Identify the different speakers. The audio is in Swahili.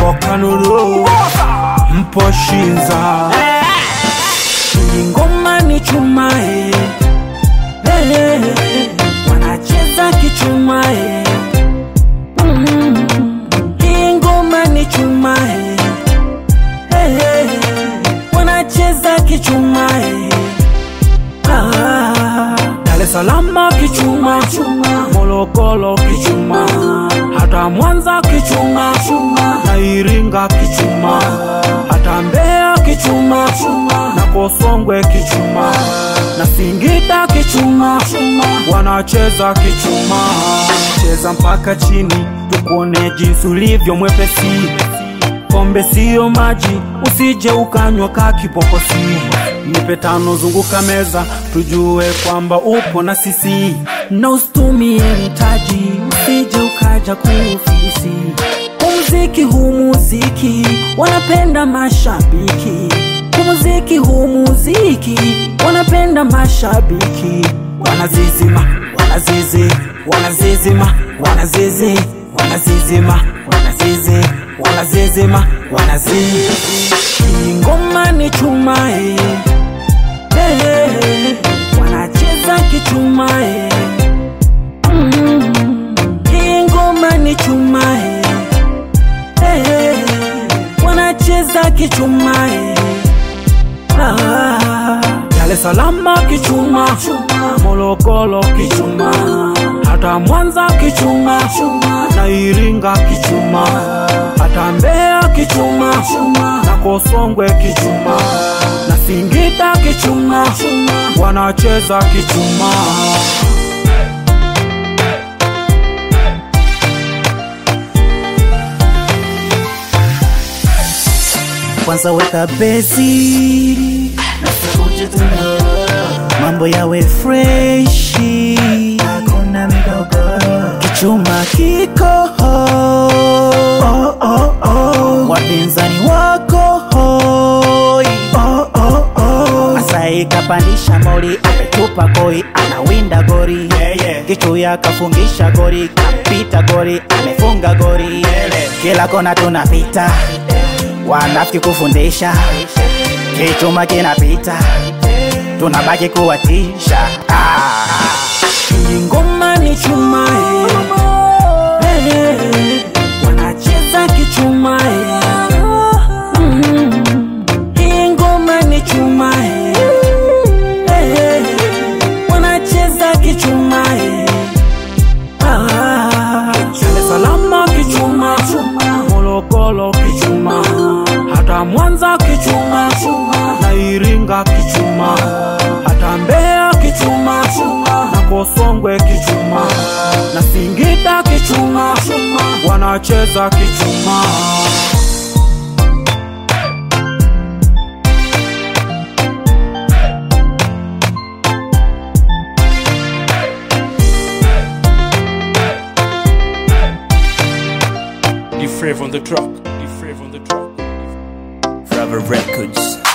Speaker 1: mpo kanuru mpo shinza hii ngoma ni chuma eh. Eh, eh, eh. wanacheza kichuma eh. Mm. hii ngoma ni chuma eh. Eh, eh, eh. wanacheza kichuma eh. Ah, Dar es Salaam kichuma Morogoro kichuma hata Mwanza kichuma na Iringa kichuma hata Mbeya kichuma na Kosongwe kichuma na Singida kichuma wanacheza kichuma cheza mpaka chini tukuone jinsi ulivyo mwepesi pombe siyo maji, usije ukanywa ka kipokosi. Nipe tano, zunguka meza, tujue kwamba upo na sisi, na usitumie mtaji, usije ukaja kuufisi. Umziki huu muziki wanapenda mashabiki, umziki huu muziki wanapenda mashabiki, wanazizima, wanazizi, wanazizima, wanazizi, wanazizima, wanazizi, wanazizima, wanazizi. Hii ngoma ni chuma eh. Eh, eh, eh. wanacheza kichuma eh. Mm. Hii ngoma ni chuma eh. Eh, eh, eh. wanacheza kichuma eh. Ah, Dar es Salaam kichuma, Morogoro kichuma, hata Mwanza kichuma, na Iringa kichuma, hata Mbeya kichuma, na Kosongwe kichuma, na Singida kichuma, wanacheza kichuma.
Speaker 2: kwanza weka bezi mambo yawe freshi hakuna migogoro kichuma kiko oh, oh, oh. wapinzani wako hoi oh, oh, oh. Masai kapandisha mori ametupa koi anawinda gori yeah, yeah. kichuya kafungisha gori kapita gori amefunga gori yeah, kila kona tunapita wanafiki kufundisha kichuma kinapita tunabaki kuwatisha ah.
Speaker 1: Hii ngoma ni chuma eh. Eh, eh, eh. wanacheza kichuma eh. Mm. Hii ngoma ni chuma eh. Eh, eh, eh. wanacheza kichuma eh. Ah. Dar es Salaam kichuma, Morogoro kichuma, hata Mwanza kichuma, na Iringa kichuma, hata Mbeya kichuma, na Kosongwe kichuma, na Singida kichuma, wanacheza kichuma.
Speaker 3: The Flavor on the track. The Flavor on the track.
Speaker 2: Forever Records